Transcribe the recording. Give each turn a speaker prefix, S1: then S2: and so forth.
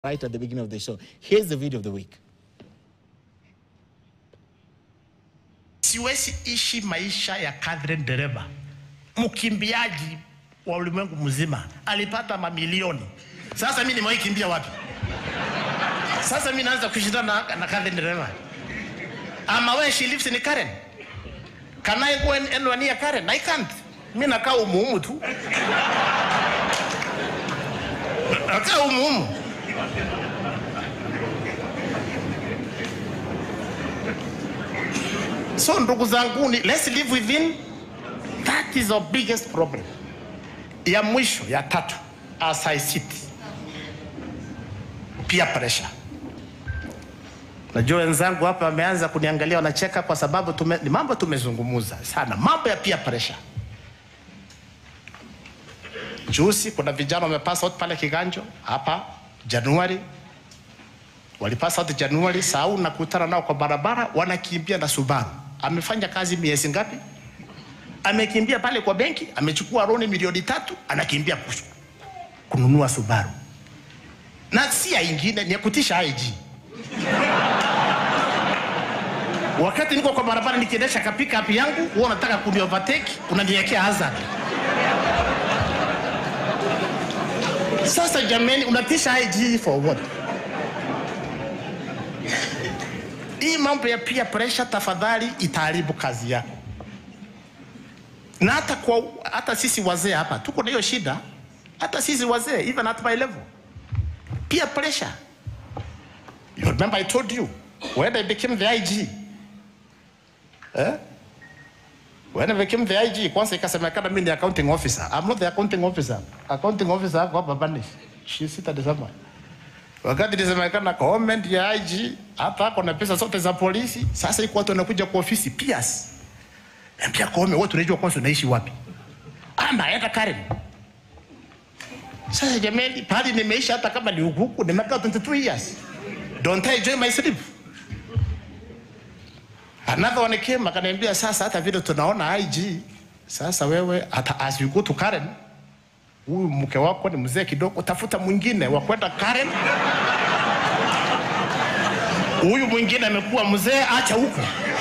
S1: right at the beginning of the show. Here's the video of the week.
S2: Siwezi ishi maisha ya Catherine Dereba, mkimbiaji wa ulimwengu mzima, alipata mamilioni. Sasa mimi nimewahi kimbia wapi? Sasa mimi naanza kushindana na, na Catherine Dereba. Ama where she lives in Karen. Can I go and anywhere near Karen? I can't. Mimi nakaa umuhumu tu. Nakaa umuhumu. So ndugu zangu, ni let's live within. That is our biggest problem. Ya mwisho ya tatu, as I sit, peer pressure. Najua wenzangu hapa wameanza kuniangalia wanacheka, kwa sababu tume, ni mambo tumezungumuza sana, mambo ya peer pressure. Juzi kuna vijana wamepass out pale Kiganjo hapa Januari, walipass out Januari, sau nakutana nao kwa barabara, wanakimbia na Subaru. Amefanya kazi miezi ngapi? Amekimbia pale kwa benki, amechukua loan milioni tatu, anakimbia kush- kununua Subaru, na si ya ingine, ni ya kutisha IG. Wakati niko kwa barabara nikiendesha ka pick up yangu, wewe unataka kuni overtake, unaniwekea hazard. Sasa jameni, unatisha IG for what? Hii mambo ya peer pressure, tafadhali itaharibu kazi yako. Na hata kwa hata sisi wazee hapa tuko na hiyo shida, hata sisi wazee, even at my level, peer pressure. You remember I told you when I became the IG eh? When I became the IG, kwanza ikasemekana mimi ni accounting officer. I'm not the accounting officer. Accounting officer ako hapa Banish. She seated somewhere. Wakati ilisemekana comment ya IG hata ako na pesa zote za polisi, sasa iko watu wanakuja kwa ofisi PS. Ambia Koome, wewe tunajua kwanza unaishi wapi? Ah, naenda Karen. Sasa jamani, pale nimeishi hata kama ni huku, nimekaa 22 years. Don't I enjoy my sleep? Another one came akaniambia, sasa hata vile tunaona IG, sasa wewe hata as you go to Karen, huyu mke wako ni mzee kidogo, tafuta mwingine wa kwenda Karen. Huyu mwingine amekuwa mzee, acha huko.